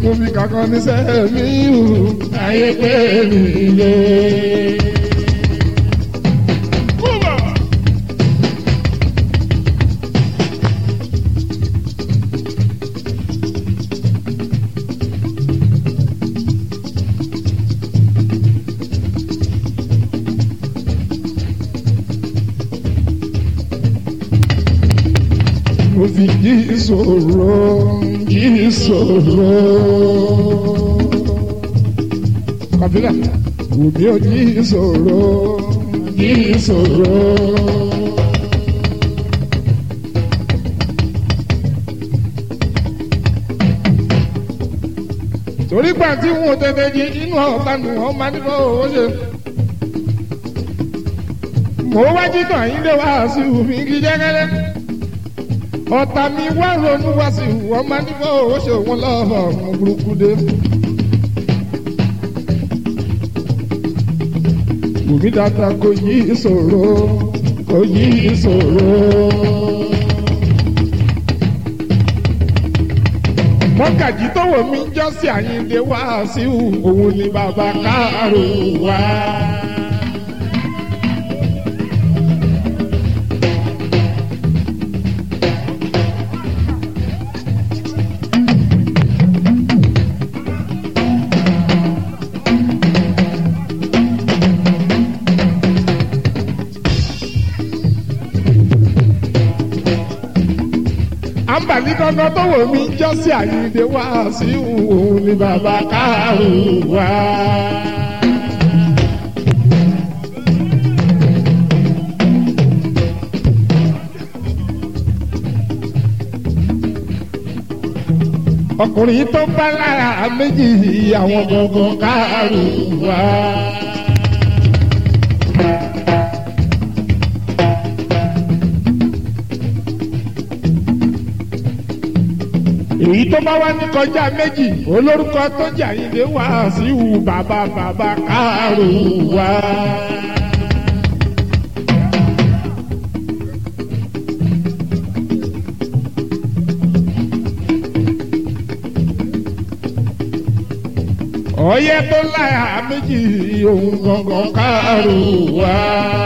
mo fi kankan ní sẹ́mi hù ayé pé mi lé. mo fi jí ìṣòro jí ìṣòro. kàbílà òbí ò jí ìṣòro jí ìṣòro. torí gbà tí wọn ò tètè jí inú ọ̀tá nù ọ́ máa nílò owó ṣe. mo wá jí tàn yín lé wá sí omi kí jẹ́gẹ́dẹ́ ọ̀tá mi wá ronú wá sí wọ́n máa ní fọ́ ó ṣe wọn lọ́wọ́ ọ̀run burúkú dé. Bùnmi dada kò yí ìṣòro kò yí ìṣòro. Mọ́gàjì tó wò mí jọ́ sí àyíǹde wá sí òun ni bàbá káàró wá. àǹbàní kankan tó wò mí jọ́ sí àyíǹde wá sí òun ni bàbá káàró wá. ọkùnrin tó bá lára méjì àwọn gangan káàró wá. èyí tó bá wá ní kọjá méjì olórúkọ tó jà yín lé wá sí ìhù bàbá bàbá káàró wá. ọyẹ tó láyà méjì òun gangan káàró wá.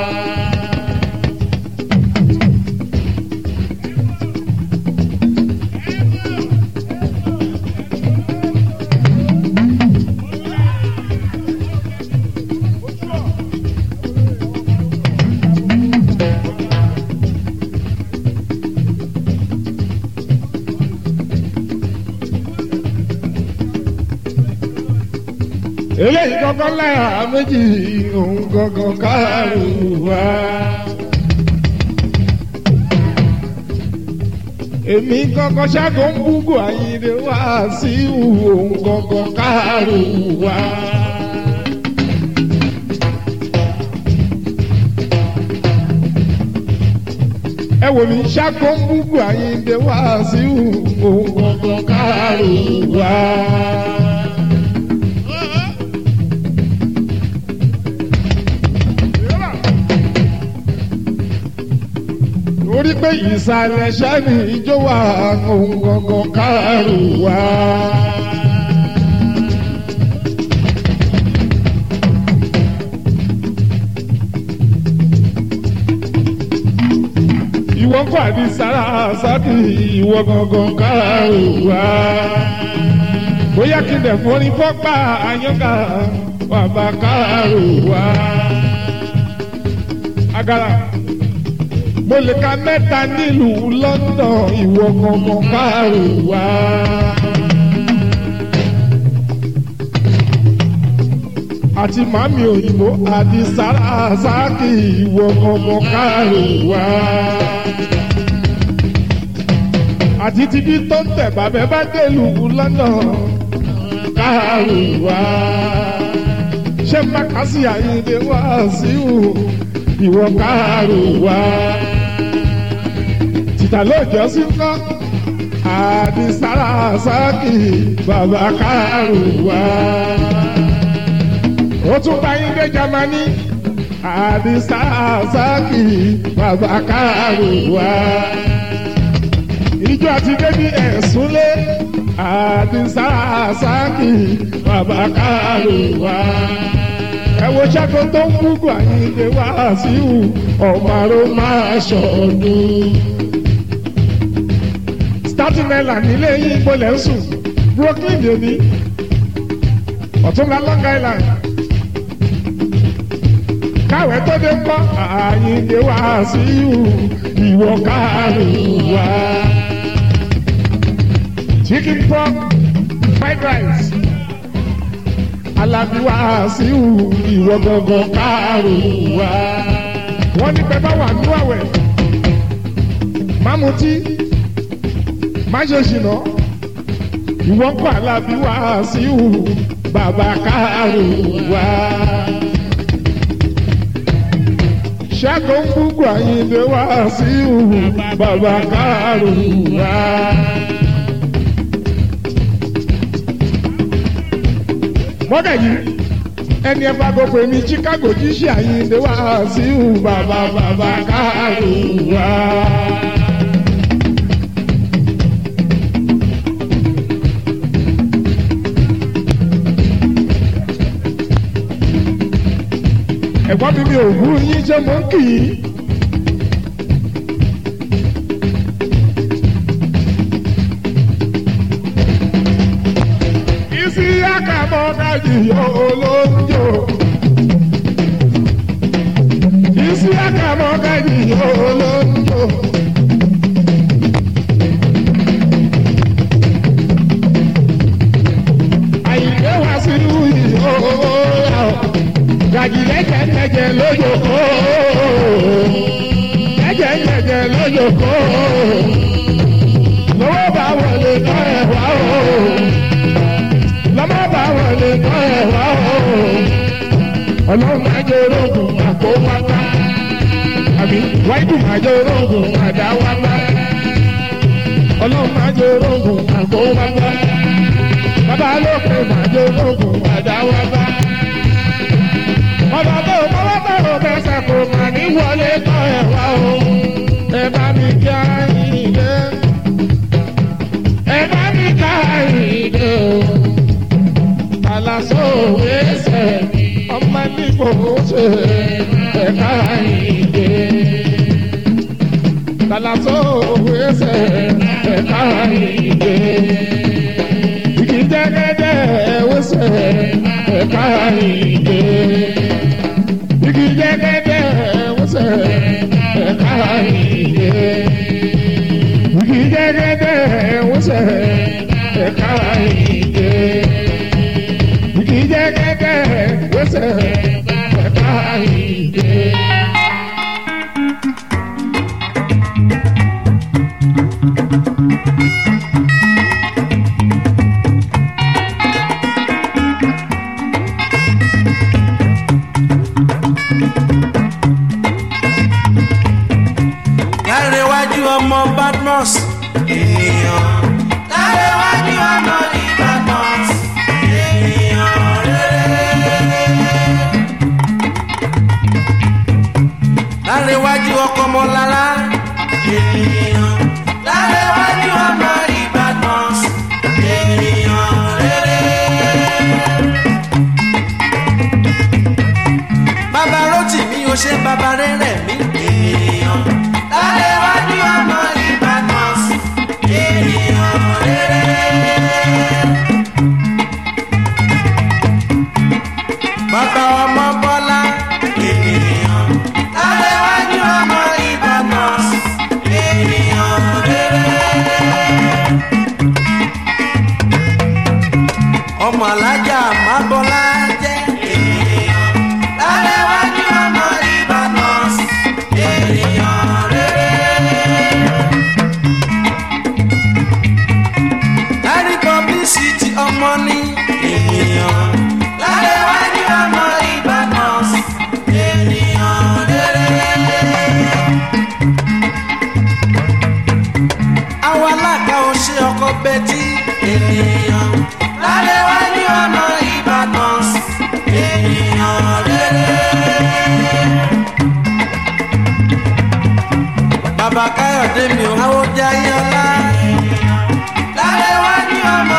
eléyìí kankan láyà méjì òun gangan káàró wá. èmi kankan ṣáàgó ń búgò àyìnlé wá sí òun gangan káàró wá. ẹ wò mí ṣáàgó ń búgò àyìnlé wá sí òun gangan káàró wá. torí pé ìsàlẹ̀ sẹ́ni ìjọ wà ohun gangan kárù wá. ìwọ kọ́ àdí sára sábì ìwọ gangan kárù wá. bóyá kí n dẹ̀ forí fọ́pá àyànká bàbá kárù wá. agara mo lè ka mẹ́ta nílùú London ìwọ gangan kárò wá. àti màmí òyìnbó àti sàràsáàkì ìwọ gangan kárò wá. àti títí tó ń tẹ̀ bàbẹ́ bá délùú London kárò wá. ṣé mákàsí àyíǹde wá sí ìwọ kárò wá títà lóòjọ́ sí ńkọ́ àdìsára sáàkì bàbá kárù wá. ó tún bá yín dé jamani àdìsára sáàkì bàbá kárù wá. ìjọ àti débi ẹ̀sùn lé àdìsá sáàkì bàbá kárùwá. ẹ wo ṣáko tó ń gbúgbà yín lè wá síhù ọ̀màrò máa ṣọ̀dún. starting island nílé yín gbọ́lẹ̀ ń sùn brooklyn lèmi ọ̀túnla long island káwé tó dé kọ́ àyíǹde wá síhù ìwọ kárùwá chicken pork fried rice alábí wá síhù ìwọ gangan káàrò wá. wọ́n ní pẹ́ bá wà ní àwẹ̀ má mutí má ṣe ṣìnà ìwọ kọ́ alábí wá síhù bàbá káàrò wá. ṣẹ́gun gbogbo àyíǹde wá síhù bàbá káàrò wá. mọ́dà yìí ẹni ẹ bá gbogbo èmi chicago jíṣẹ́ àyíǹde wá sí ìhù bàbá bàbá káàró wá. ẹ̀gbọ́n mi mi ò wú yín ṣé mo ń kì í. isi aka mọ gaji yọ olóńjò. isi aka mọ gaji yọ olóńjò. àyìnbó wá sí ìyó gaji lẹ́jẹ̀ lẹ́jẹ̀ lójoko. lẹ́jẹ̀ lẹ́jẹ̀ lójoko. lọ́wọ́ bá wọlé tọ́ ẹ̀ wá o lọ́mọ bá wọlé tọ́ ẹ̀ wá o. ọlọ́run máa jẹ orógùn àpò wáta. àbí wáìdù máa jẹ orógùn àdá wáta. ọlọ́run máa jẹ orógùn àpò wáta. bàbá lókè máa jẹ orógùn àdá wáta. ọ̀dọ̀ tó mọ́wọ́ tọ̀rọ̀ fẹsẹ̀ kò mà ní wọlé tọ́ ẹ̀ wá o. ẹ bá mi kí á yìn dé. ẹ bá mi ká yìn dé o alaso wẹsẹ ọmọ nígbò ṣe ẹka ìdè alaso wẹsẹ ẹka ìdè igi jẹgẹdẹ wẹsẹ ẹka ìdè igi jẹgẹdẹ wẹsẹ ẹka ìdè igi jẹgẹdẹ wẹsẹ ẹka ìdè kì í jẹ́ kẹ́kẹ́ wẹ́sẹ̀ ẹ̀ka ìdè. Lárẹ̀wájú ọmọ Badmus. Ènìyàn. Lárẹ̀wájú ọmọ ní Badmus. Ènìyàn rere. Lárẹ̀wájú ọkọ Mọ́lálá. Ènìyàn. Lárẹ̀wájú ọmọ ní Badmus. Ènìyàn rere. Bàbá Rótìmí o ṣe bàbá rere mi. Ènìyàn. Lárẹ̀wájú ọmọ ní Badmus. Ènìyàn rere. Bàbá ọmọ Bọ́lá. Ènìyàn. Lárẹ̀wájú ọmọ Ìbàdàn. Ènìyàn rere. Ọmọ alájà Mábọ́lá jẹ́. Ènìyàn. Lárẹ̀wájú ọmọ Ìbàdàn. Ènìyàn rere. Lárí publicity ọmọ ní ènìyàn. Lárẹ̀wájú ọmọ Ìbàdàn. Ènìyàn rere. Àwọn alága ò ṣe ọkọ bẹ́tí. Ènìyàn. Lárẹ̀wájú ọmọ Ìbàdàn. Ènìyàn rere. Bàbá Káyọ̀dé mi ò háwó jẹ́ ayé ọlá. Lárẹ̀wájú ọmọ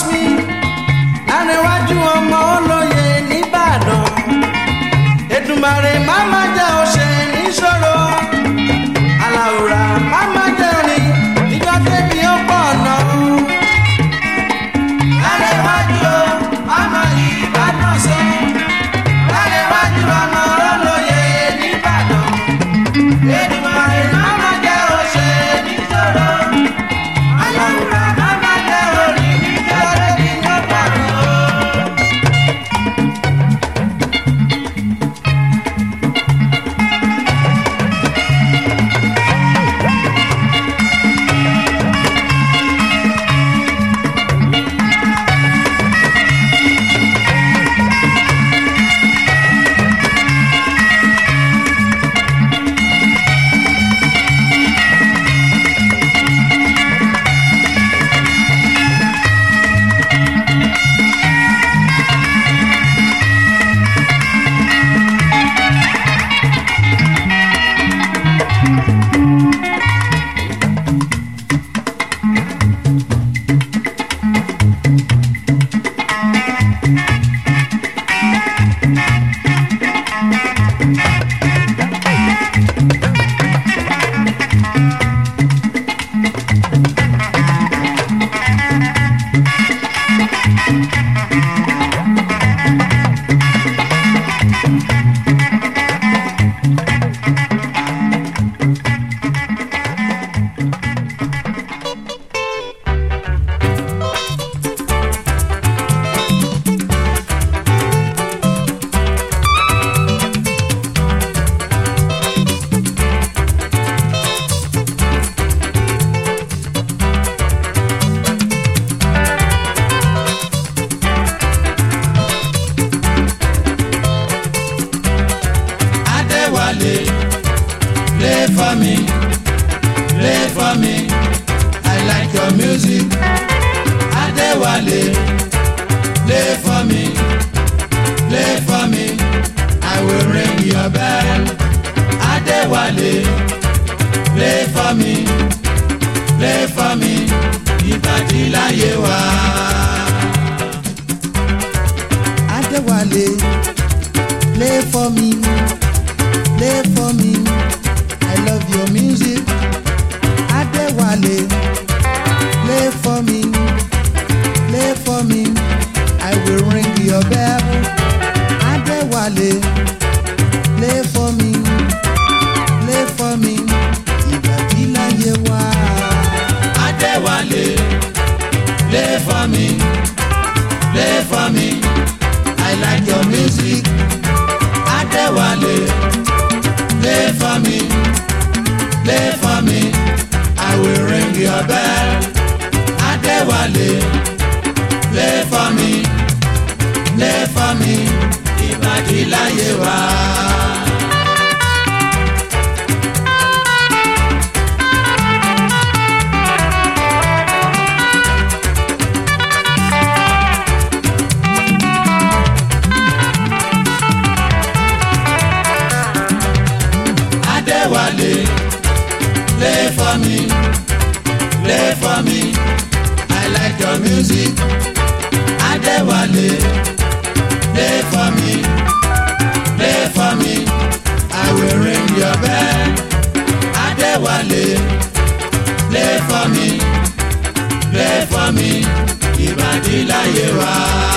me arẹwájú ọmọ olóye nìbàdàn èdùmàrè máma jẹ́ òṣè níṣòro aláwòrán máma jẹ́ rìn níjọ́ débi ó pọ̀ náà. arẹwájú ọmọ ìbàdàn sọ arẹwájú ọmọ olóye nìbàdàn èdùmàrè máma jẹ́ òṣè níṣòro aláwòrán máma jẹ́ rìn níjọ́ débi ó pọ̀ náà. Adéwálé, play for me, play for me. I like your music. Adéwálé, play for me, play for me. I will ring your bell. Adéwálé, play for me, play for me. Ìbàdí láyé wá. Adéwálé, play for me, play for me. I love your music. Adéwálé, play for me, play for me. I will ring your bell. Adéwálé, play for me, play for me. Ìbàdí láyé wá. Adéwálé, play for me, play for me. I like your music. Adéwálé, play for me, play for me. I will ring your bell. Adéwálé, play for me, play for me. Ìbàdí láyé wá. Adéwálé, play for me, play for me. I like your music. Adéwálé, play for me, play for me. I will ring your bell. Adéwálé, play for me, play for me. Ìbàdí láyé wá.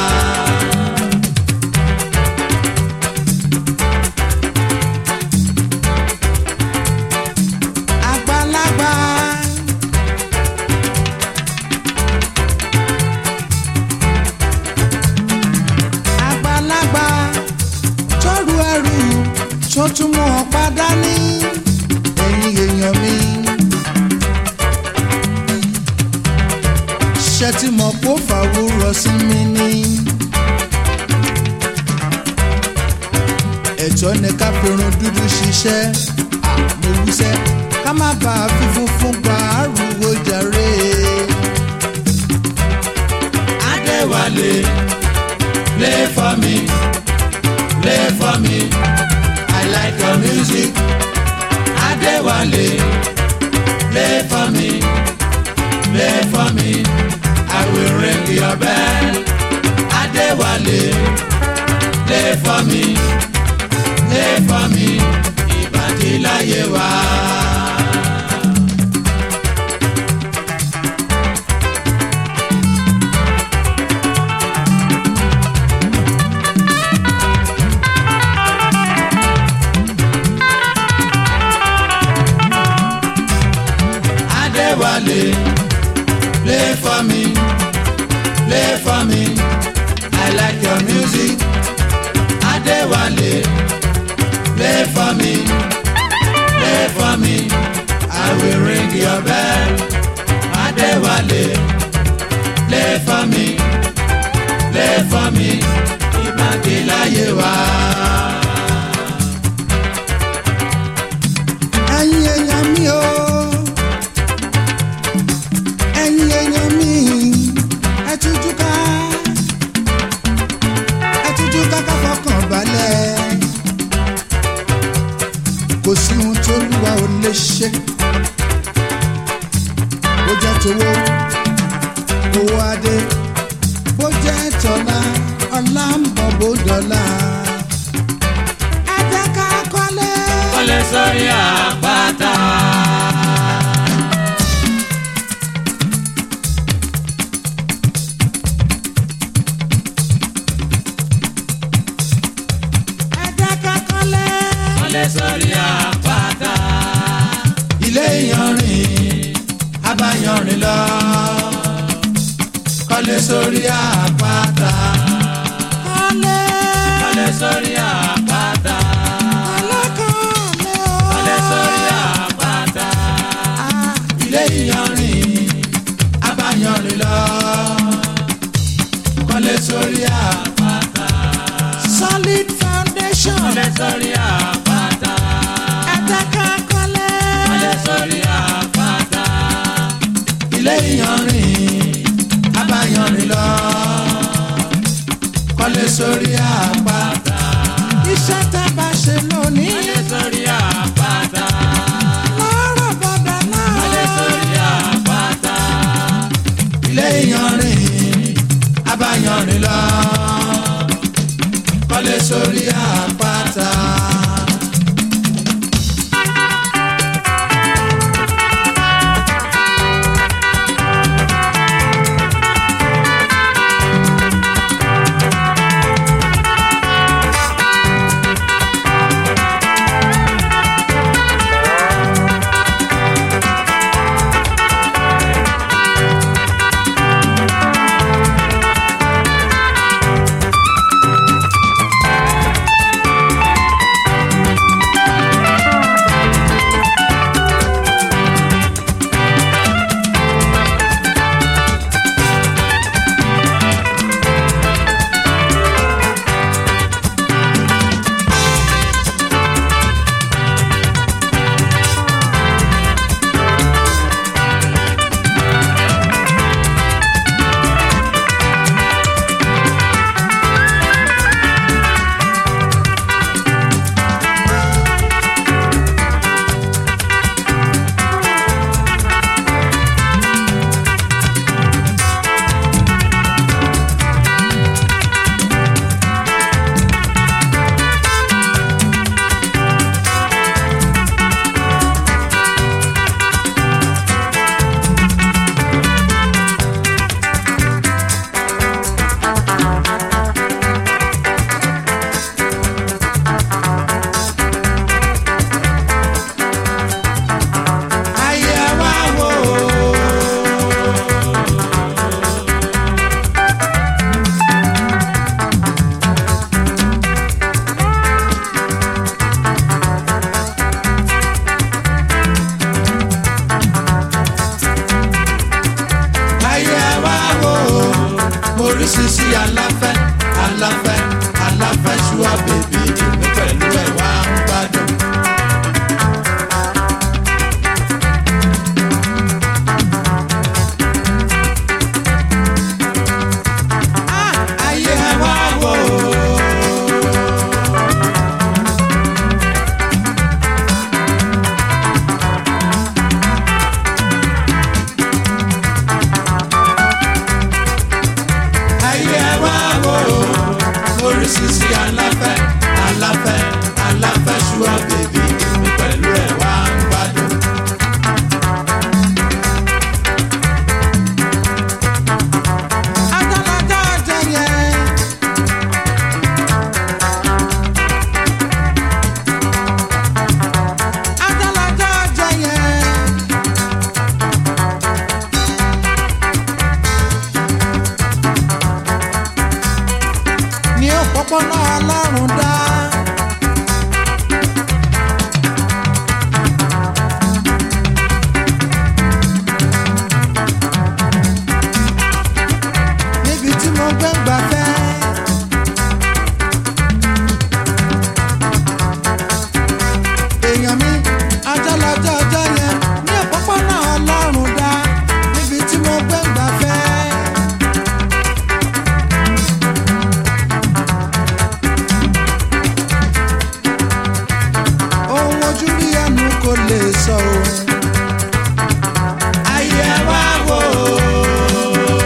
Àgbàlagbà. Àgbàlagbà tọrù ẹrù tó tún mú ọ̀pá dání ẹ̀yin èèyàn mi. Ṣé tí mo kó fàwúrọ̀ sí mi ní? Ẹ̀tọ́ ni ká fi irun dúdú ṣiṣẹ́ mo wíṣẹ́ ká má bàa fi funfun gba àrùwò jàre. Adéwálé, play for me, play for me. I like your music. Adéwálé, play for me, play for me. I I will ring your bell. Adéwálé, play for me, play for me, ìbàdí láyé wá. Adéwálé, play for me, play for me. I like your music. Adéwálé, play for me, play for me. I will ring your bell. Adéwálé, play for me, play for me. Ìbàdí láyé wá. ẹ̀yin èèyàn mi o ẹ̀yin èèyàn mi ẹ tújú ká ẹ tújú ká ká fọkàn balẹ̀ kò sí ohun tó lúwa ò lè ṣe bó jẹ́ tówó owó adé bó jẹ́ tọ́lá ọlá ń bọ̀ bó dọ́là ẹ jẹ́ ká kọ́lé. Kọ́lé sórí àpáta. ẹ jẹ́ ká kọ́lé. Kọ́lé sórí àpáta. Ilé ìyanrìn, abáyanrìn lọ. Kọ́lé sórí àpáta. kọ́lé. Kọ́lé sórí àpáta. Kọ́lé sórí àpáta. Ilé ìyanrìn, abáyanrìn lọ. Kọ́lé sórí àpáta. solid foundation. Kọ́lé sórí àpáta. ẹ̀dẹ́ka kọ́lé. Kọ́lé sórí àpáta. Ilé ìyanrìn, abáyanrìn lọ. Kọ́lé sórí àpáta. iṣẹ́ tá a bá ṣe lónìí. Kọ́lé sórí àpáta. lọ́rọ̀ bọ̀dà náà. Kọ́lé sórí àpáta. Ilé ìyanrìn, abáyanrìn lọ. Kọ́lé sórí àpáta. Ayé wa wò ó. Ayé wa wò ó. Oríṣiríṣi aláfẹ́, aláfẹ́, aláfẹ́ ṣúà bèbí èmi pẹ̀lú ẹ̀ wá ń gbádùn. Ayé wa wò ó. rí sisi aláfẹ́ aláfẹ́ aláfẹ́ ṣúà bèbí èmi pẹ̀lú ẹ̀ wá ń gbádùn. Adálájá jẹyẹ. Adálájá jẹyẹ. Ní òpópónà Ọlọ́run dá. Níbi tí mo gbé ń gbafẹ́. èèyàn mi ajálàjọ ọjọ́ yẹn ní òpópónà ọlọ́run dá níbi tí mo gbé ń gbafẹ́. ohun ojú rí ẹnu kò lè sọ o. ayé ẹ wá wò ó.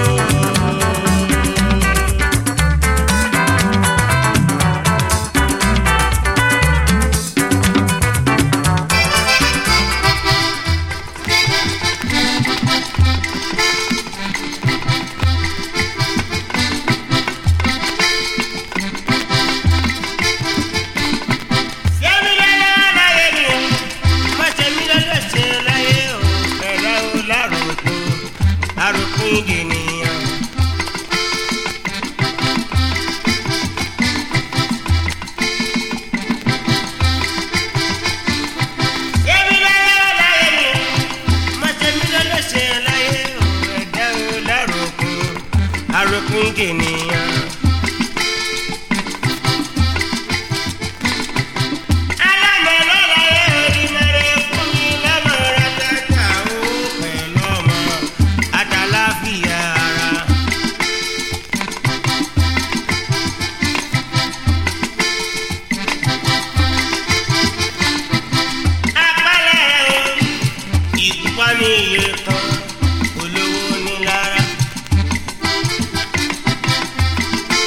Yẹ́mi lọ́lọ́ láyé mi o, má ṣe mí lọ́lọ́ ṣe láyé o, ẹ̀rọ o láròkó, àròkún ènìyàn. Yẹ́mi lọ́lọ́ láyé mi o, má ṣe mí lọ́lọ́ ṣe láyé o, ẹ̀dá o láròkó, àròkún ènìyàn. Olówó ní lára.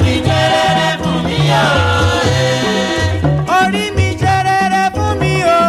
mi jẹ́ rere fún mi o. orí mi ṣe rere fún mi o.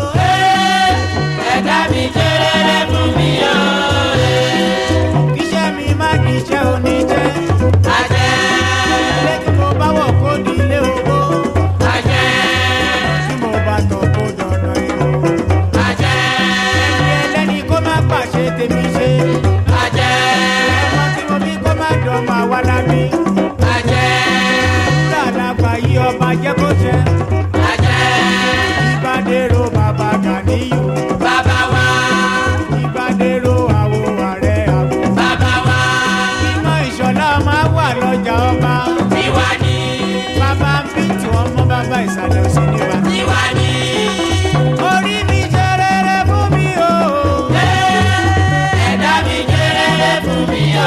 ẹ̀dá mi jẹ́ rere fún mi o. kíṣẹ́ mi má kíṣẹ́ oníṣẹ́. àjẹ́ ilé tí mo bá wọ̀ kó di ilé owó. àjẹ́ tí mo bá tọ̀ kó dọ̀nà ìlú. àjẹ́ ẹni ẹlẹ́ni kó má pàṣẹ tèmi ṣe. àjẹ́ ọmọ tí mo bí kó má dọ̀mọ àwa lábí. àjẹ́ wúrà làgbà yí ọba jẹ́ kó jẹ́. àjẹ́ ìbádẹ́rò bàbá gàníyù. bàbá wa ìbádẹ́rò àwo ààrẹ àwo. bàbá wa iná ìṣọ̀lá máa wà lọ́jà ọba. tiwa ni bàbá ń bí tí wọ́n mọ́ bàbá ìsàlẹ̀ òsì níbà. tiwa ni. orí mi ṣe rere fún mi o. ẹ̀dá mi jẹ́ rere fún mi o.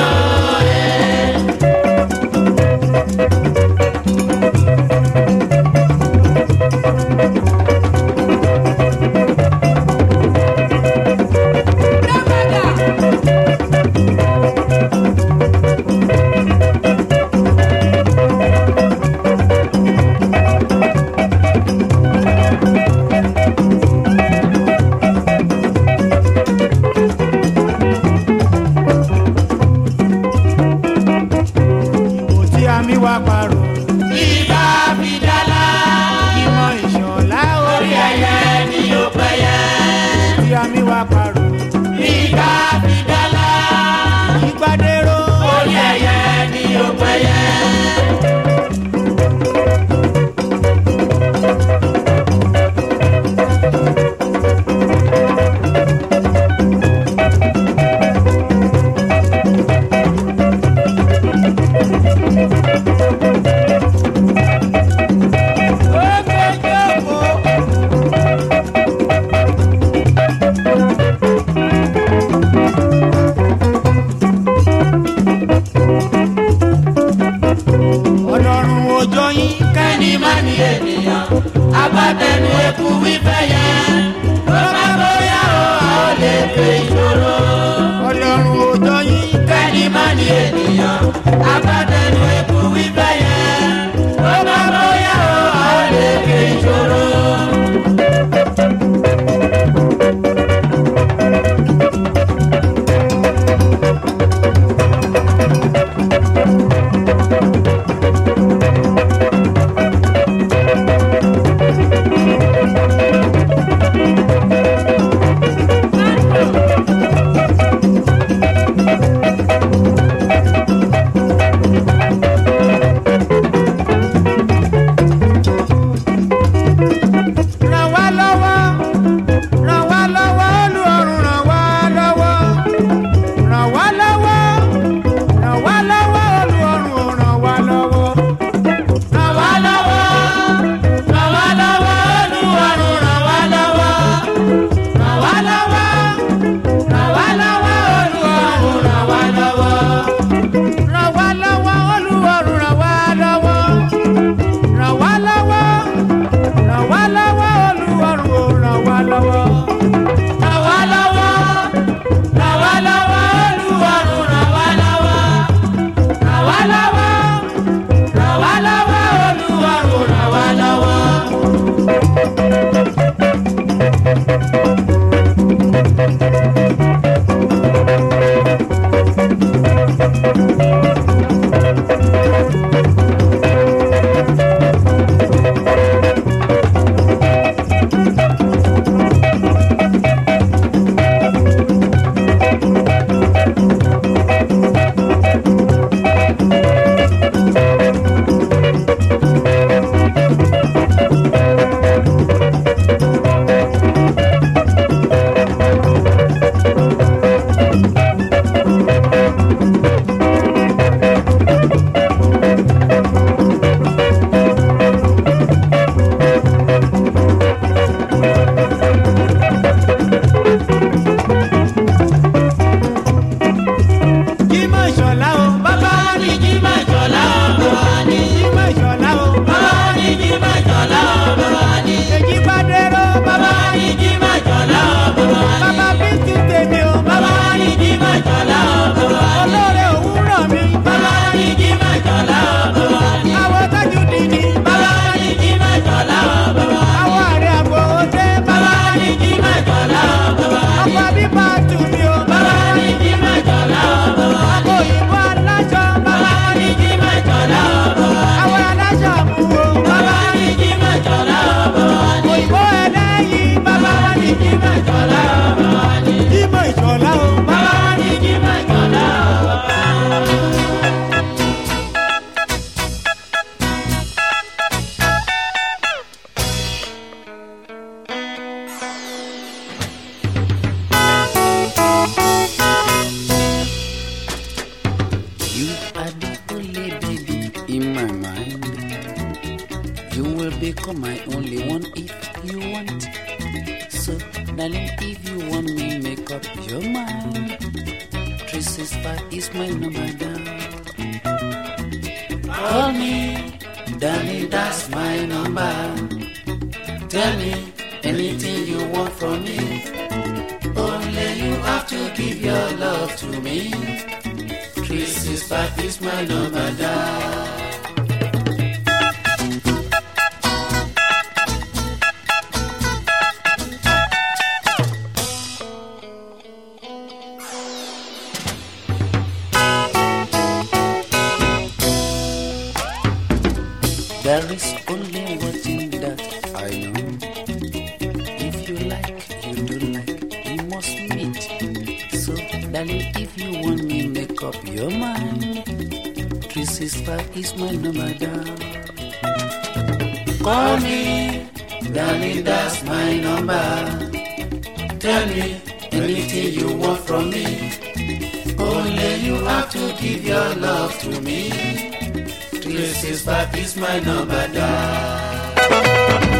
ìbò tí a mi wá parọ́. ibà fi dálá ìmọ̀ ìṣọ̀lá orí orí ẹyẹ ni ó pẹyẹ. tí a mi wá parọ́. ibà fi dálá ìgbàdérò orí ẹyẹ ni ó pẹyẹ. ọlọ́run òjò yín kẹ́ni má ní ènìyàn agbátẹnu eku wífẹ́ yẹn ló bá bóyá o a ó lè fẹ́ ìṣòro. ọlọ́run òjò yín kẹ́ni má ní ènìyàn agbátẹnu eku wífẹ́ yẹn ló bá bóyá o a ó lè fẹ́ ìṣòro. my mind. You will become my only one if you want. So, darling, if you want me, make up your mind. Three six five is my number down. Call me, darling, that's my number. Tell me anything you want from me. Only you have to give your love to me. Three six five is my number down. There is only one thing that I know. If you like, you do like, we must meet. So, darling, if you want me, make up your mind. 365 is my number down. Call me, darling, that's my number. Tell me anything you want from me. Only you have to give your love to me. 365 is my number down.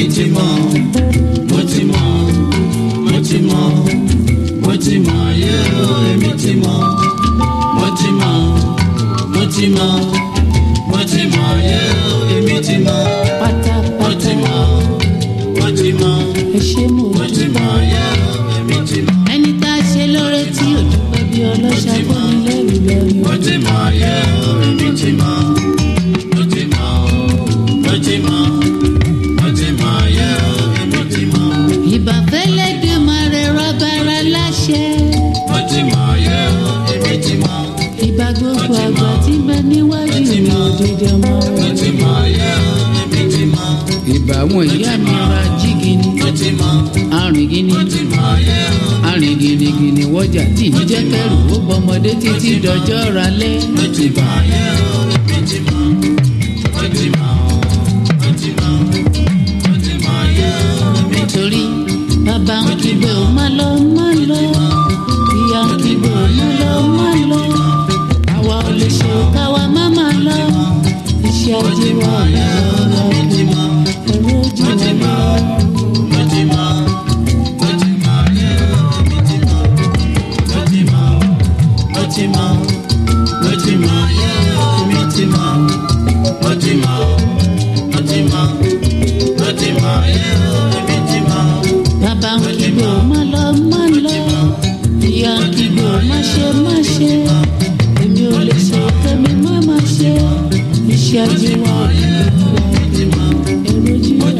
ti mọ̀ mo ti mọ̀ mo ti mọ̀ mo ti mọ̀ yé o èmi ti mọ̀ mo ti mọ̀ mo ti mọ̀ mo ti mọ̀ yé o èmi ti mọ̀ mo pátápátá ti mọ̀ mo ti mọ̀ ẹ ṣé mo mo ti mọ̀ yé o èmi ti mọ̀ ẹni tá a ṣe lóore tí ò dúpẹ́ bí ọlọ́ṣà fún mi lẹ́rù lẹ́rù. mo ti mọ̀ yé o èmi ti mọ̀ mo ti mọ̀ mo ti mọ̀ mo ti mọ̀ yé o èmi ti mọ̀ ìbàfẹ́lẹ́ dé máa rẹ rọ́bàrà láṣẹ. mo ti mọ̀ yé o èmi ti mọ̀ ìbà gbogbo àgbà tí ń bẹ níwájú mi òdìdí ọmọ mo rẹ. ti mọ̀ yé o èmi ti mọ̀ ìbà àwọn ìyá mi ra jígini mo ti mọ̀ arìngini mo ti mọ̀ yé o arìngìnìgìnì wọjà tí ì jẹ́ kẹrù ó bọmọdé títí dọjọ́ ralẹ́. mo ti mọ̀ yé o èmi ti mọ̀ mo ti mọ̀ mo ti mọ̀ mo ti mọ̀ yé o èmi ti torí bàbá ń kígbe ó má lọ má lọ ìyá ń kígbe ó má lọ má lọ àwa ò lè ṣe káwa má má lọ iṣẹ́ ajé wa ò lọ lọ mo ti mọ̀ ẹ̀rọ ojú mo ti wa mọ̀ mo ti mọ̀ mo ti mọ̀ yé o èmi ti mọ̀ mo ti mọ̀ mo ti mọ̀ mo ti mọ̀ yé o èmi ti mọ̀ mo ti mọ̀ mo ti mọ̀ mo ti mọ̀ yé o èmi ti mọ̀. bàbá ń kígbe ó má lọ má lọ ìyá ń kígbe ó má ṣe má ṣe èmi ò lè ṣe kẹ́mi má má ṣe iṣẹ́ ajé wa ò lọ lọ ẹ̀rọ ojú wa.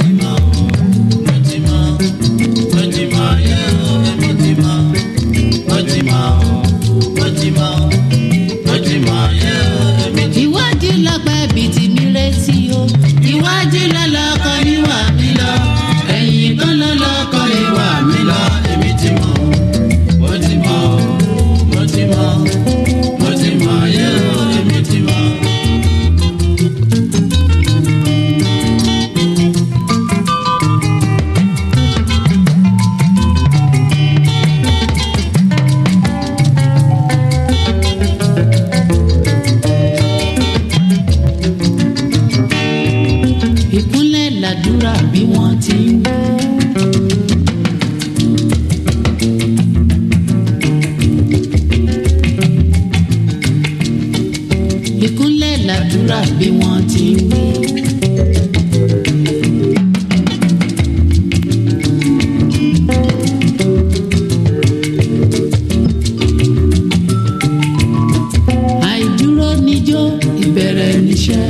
ìwádìí lọ́gbà ẹbí tí mi retí o ìwádìí lọ́lọ́kọ mi wà mí lọ ẹ̀yìn kan lọ́lọ́kọ mi wà mí lọ. ìkúnlẹ̀ làdúrà bí wọ́n ti ń wí. ìkúnlẹ̀ làdúrà bí wọ́n ti ń wí. àìdúró níjó ìbẹ̀rẹ̀ níṣẹ́.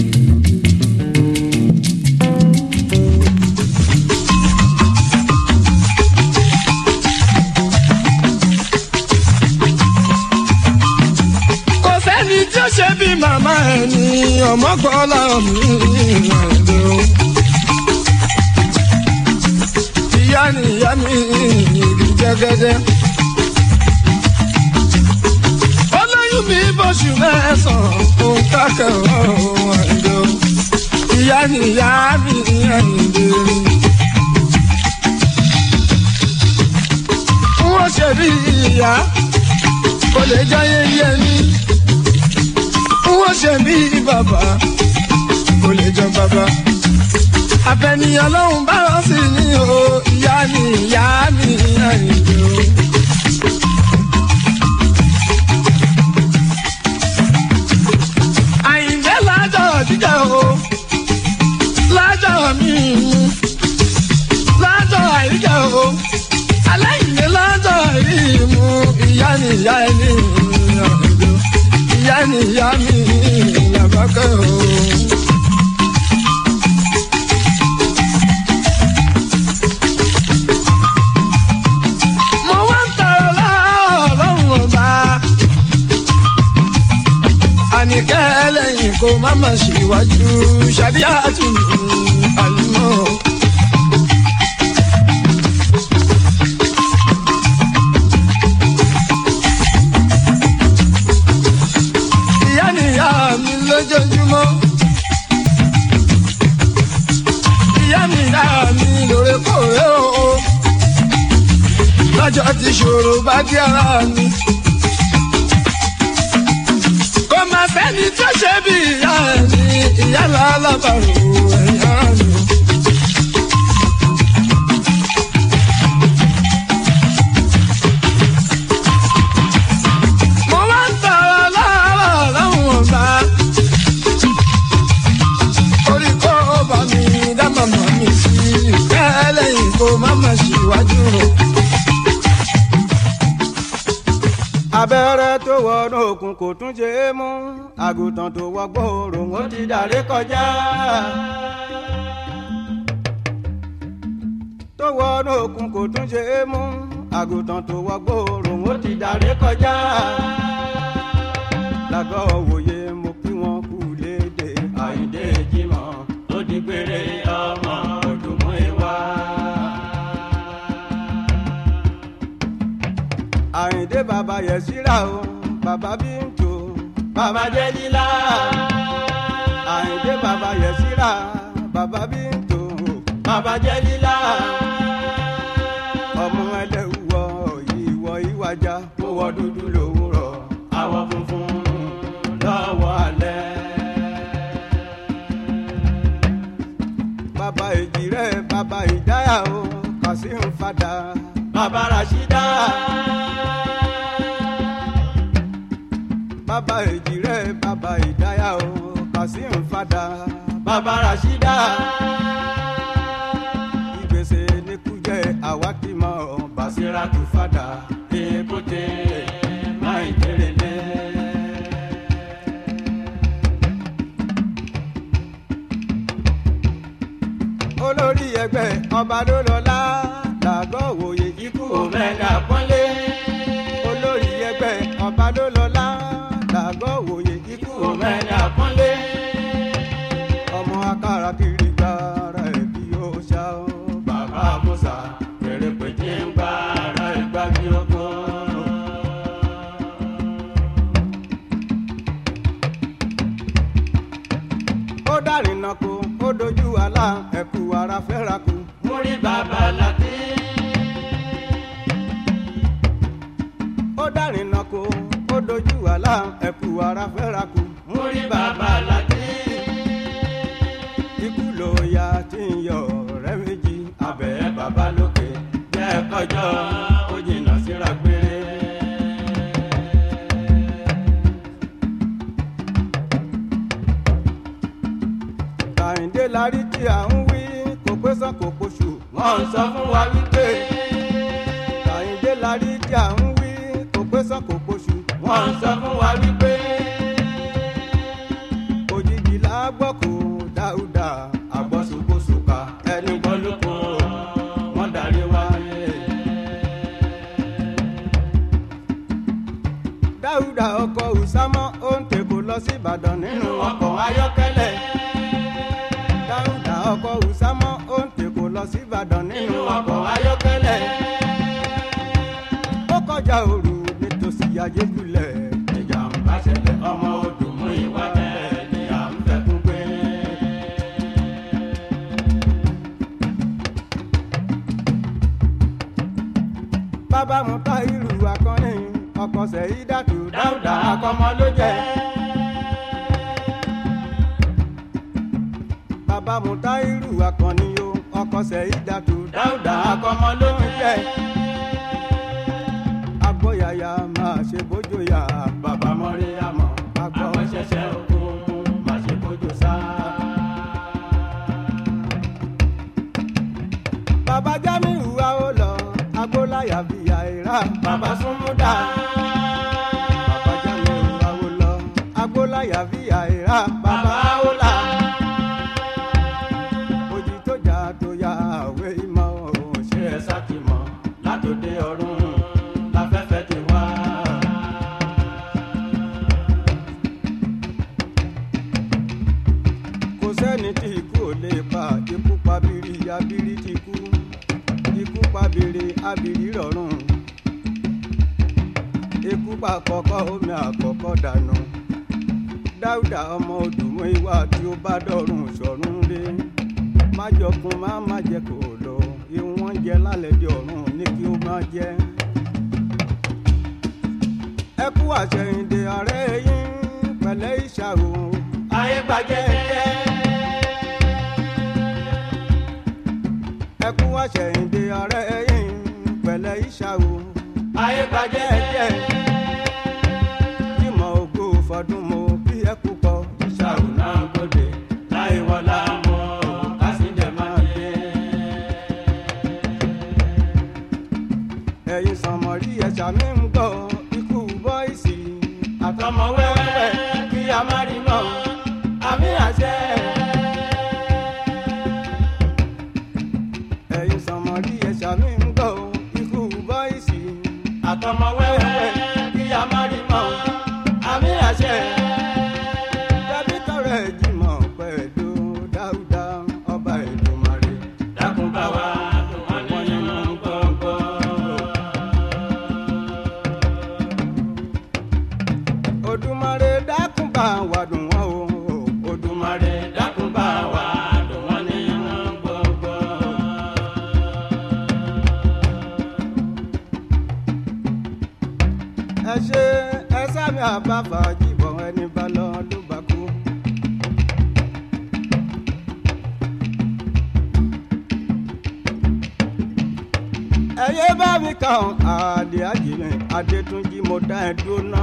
kò sẹ́ni tí ó ṣe bí màmá ẹ̀ ní ọmọgbọ́lá mi ìrìnàjò. ìyá ni ìyá mi ìrì jẹ́gẹ́dẹ́. olóyún mi bóṣù mẹ́sàn-án òun kákẹ́ ọ̀hún àjò. ìyá ni ìyá mi ìrìnàjò. wọ́n ṣe bí ìyá kò lè jáyé yé mi. Wọ́n ṣe bí bàbá kò lè jọ bàbá. Àfẹnìyàn lọ́hùn bá rán sí ni o, ìyá ni ìyá mi àyìnbó. Àyìnbé lájọ jíjẹ o, lájọ mi mú, lájọ àyíjẹ o aláìní lọ́dọ̀ yìí mú ìyá ni ìyá ẹni ọ̀dọ́ ìyá ni ìyá mi làbákẹ́ o. mo wá ń tọrọ lọ́rùn ọba àníkẹ́ ẹlẹ́yìn kó má má ṣèwájú ṣàdíyà tún àlùmọ́. ìyá nìyá mi lójoojúmọ́. ìyá nìyá mi lóòrèkóòrè o. lọ́jọ́ tí ṣòro bá dé ara mi. kò má sẹ́ni tó ṣe bí ìyá ẹ̀ ní ìyá lálábàrò ẹ̀yà mi. abẹ́rẹ́ tó wọnú òkun kò tún ṣe é mú àgùntàn tó wọgbọ́ òrùn ó ti dàrí kọjá. tó wọnú òkun kò tún ṣe é mú àgùntàn tó wọgbọ́ òrùn ó ti dàrí kọjá. lágọ̀ òwòye mo kí wọn kú léde àyíndé jimọ̀ ó di péré ọmọ òdùmọ̀ ìwà. àyìndé bàbá yẹsíra o bàbá bíntò bàbá jẹlílá àyìndé bàbá yẹsíra bàbá bíntò bàbá jẹlílá ọmọ ẹlẹ́wọ̀ ìwọ ìwàjà kó wọ dúdú lówùrọ̀ àwọ̀ funfun lọ́wọ́ alẹ́. bàbá èjìrẹ́ bàbá ìdáyà o kàṣíhùn fada bàbá rashida bàbá èjìrẹ́ bàbá ìdáyà o kàṣíhùn fada bàbá rashida ìgbésẹ̀ nìkújẹ àwákìmọ̀ bàṣírà tó fada èkóté máa ń jẹrẹ lẹ. olórí ẹgbẹ́ ọba ló lọ́lá làgọ́ òwòye ikú òmẹ́gà pọ́nlé. olórí ẹgbẹ́ ọba ló lọ́lá làgọ́ òwòye ikú òmẹ́gà pọ́nlé. ọmọ akára kiri gbára ẹ̀ bí ó ṣá o. bàbá musa fèrè pèjì ń gbá ara ìgbà bí ọkọ. ó dárìnà kó ó dojú àlá ẹ̀kú ara fẹ́ra kú. múrí bàbá láti. ó dárìnà kó ó dojú àlá ẹ̀kú ara fẹ́ra kú. múrí bàbá láti. ikú ló ya tí ń yọ ọ̀rẹ́ méjì. abẹ́ bàbá lókè jẹ́ kọjọ́ ó jìnnà síra gbére. kàyíndé larí tí à ń wí kò pé sàn kò poṣù. wọ́n ń sọ fún wa wípé. kàyíndé larí tí à ń wí kò pé sàn kò poṣù. wọ́n ń sọ fún wa wípé. òjijì la gbọ́ kó dáúdà àgbọ̀sowósùkà ẹni gbọ́ ló kó wọ́n darí wáyé. dáúdà ọkọ̀ ùsámọ́ ó ń tèkó lọ sí ìbàdàn nínú ọkọ̀ ayọ́kẹ́lẹ́ dáúdà ọkọ̀ ùsámọ́ ó ń tèkó lọ sí ìbàdàn nínú ọkọ̀ ayọ́kẹ́lẹ́. ó kọjá òru nítòsí ayélujára ìjàmbá ṣẹlẹ̀ ọmọ odò mú ìwà bẹ́ẹ̀ ni à ń fẹ́ kún pé. bàbá mu ta ìlú akọni ọkọ̀ sẹ́yìn dàtú dáúdà akọmọ ló jẹ́. bàbá mutairu akọni o ọkọ sẹyìdàtú dáúdà akọmọ ló ń jẹ. agbóyàyà máa ṣe bójúyà bàbá mọ́rí àmọ́ agbọ́ ṣẹṣẹ ogun máa ṣe bójú sá. bàbá jamiu wa ó lọ agbóláyà bíi àìrá bàbá súnmúdà. bàbá jamiu wa ó lọ agbóláyà bíi àìrá bàbá ó là ojì tó jà tó yà àwé ìmọ̀ òun ṣe é sátìmọ̀ látòdé ọ̀run láfẹ́fẹ́ ti wá. kò sẹ́ni tí ikú ò lè pa ikú pabiri abiri ti kú ikú pabiri abiri rọrùn ikú pa àkọ́kọ́ omi àkọ́kọ́ dànù dáúdà ọmọ odùmọ̀ ìwà tí ó bá dọ̀rùn sọ̀rùn rí má jọkun má má jẹ kó lọ ìwọ̀n jẹ lálẹ́ di ọ̀run ní kí ó má jẹ. ẹ kú àṣẹyìndé ọ̀rẹ́ yín pẹ̀lẹ́ ìṣàrò ayé gbàjẹ́ jẹ́. ẹ kú àṣẹyìndé ọ̀rẹ́ yín pẹ̀lẹ́ ìṣàrò ayé gbàjẹ́ jẹ́. ìmọ̀ ògo fọdún mo bí ẹ kú kọ ìṣàrò náà gbòde láì wọlá mọ́ kásìdẹ̀ máa dé. ẹ̀yin sànmọ́rí ẹ̀ṣà mi ń gbọ́ ikú bọ́ àtọmọ wẹ́wẹ́ kí a má rí mọ́ àmì àṣẹ. tàbí tọrọ ẹ̀ jìmọ̀ pẹ̀lú dáúdá ọba Èdùmàrè. dákun bá wa dùn wọ́n nínú gbọ̀ngbọ̀n. Odùmarè dákun bá wa dùn wọ́n o. Odùmarè dákun bá wa dùn wọ́n nínú gbọ̀ngbọ̀n. ẹ ṣe ẹ sábẹ́ àbáfà jìbọn ẹni bá lọ ló bá kú. ẹyẹ bá mi kàn àdé àjìnlẹ̀ adétúnjì mo dá ẹ dúró náà.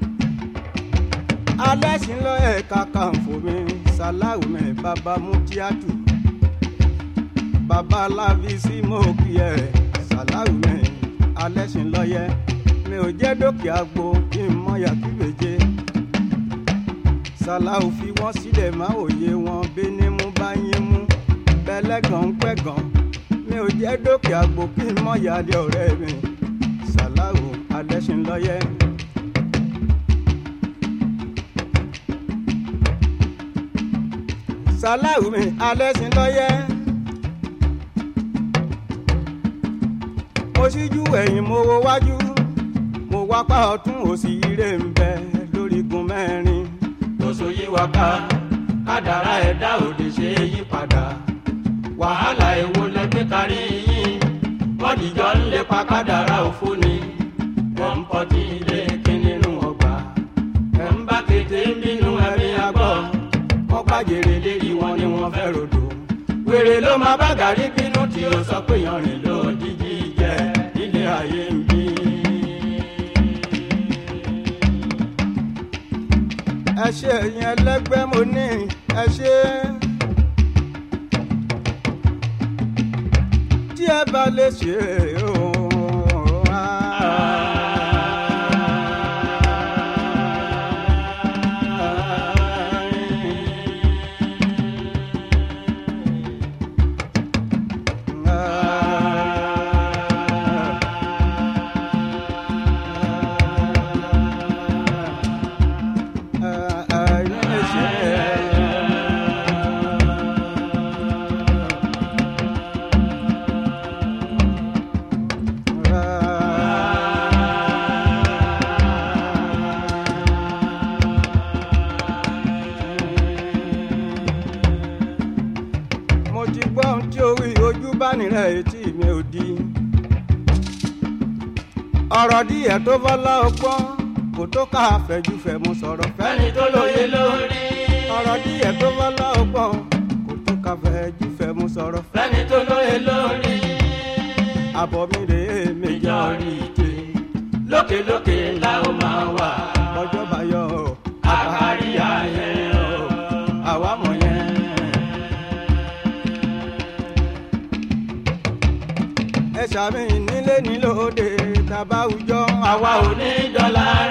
alẹ́ sí lọ ẹ̀ka kan fún mi sàláwù mi bàbá mú tíátù. bàbá aláfi sí mo kí ẹ sàláwù mi alẹ́ sí lọ yẹ mi ò jẹ́ dókè àgbo kí n mọ yàtí méje. sàláwù fi wọ́n sílẹ̀ má òye wọn bíní mú bá yín mú bẹ́lẹ́gàn ń pẹ̀gàn mi ò jẹ́ dókè àgbo kí n mọ yàlẹ́ ọ̀rẹ́ mi. sàláwù adẹ́sìnlọ́yẹ. sàláwù mi adẹ́sìnlọ́yẹ. mo ṣíjú ẹ̀yìn mo wo wájú mo wá pa ọ̀tún òsì ire ń bẹ lórígun mẹ́rin. lóṣù yí wa ká kádàrá ẹ̀dá òde ṣe é yí padà wàhálà èwo lẹgbẹ́ kárí yín wọ́n dìjọ́ ń lépa kádàrá òfó ni wọ́n ń pọtí ilé kí nínú ọgbà ẹ̀ ń bá kété ń bínú ẹ̀mí agbọ́ wọ́n pàjèrè lérí wọn ni wọ́n fẹ́ rodò wèrè ló máa bá gàrí bínú tí ó sọ pé yanrìn ló jíjí jẹ nílé ayé ń bí. ẹ ṣe ẹ̀yin ẹlẹ́gbẹ́ mo ní ẹ ṣe. tí ẹ bá lè ṣe ooo. mo ti gbọ́ ohun tí orí ojú bá nílẹ̀ etí mi ò di. ọ̀rọ̀ díẹ̀ tó fọ́lá ọgbọ́n kò tó ká fẹ̀júfẹ̀ mo sọ̀rọ̀ fẹ́ni tó lóye lórí. ọ̀rọ̀ díẹ̀ tó fọ́lá ọgbọ́n kò tó ká fẹ̀júfẹ̀ mo sọ̀rọ̀ fẹ́ni tó lóye lórí. àbọ̀ mi rèé méjì orí ìje lókèlókè ńlá ó máa wà. ọjọ́ bá yọ àkárí ayé o àwa mọ̀ yẹn. ẹ ṣàmì nílé nílòde tàbáwùjọ àwa ò ní dọ́là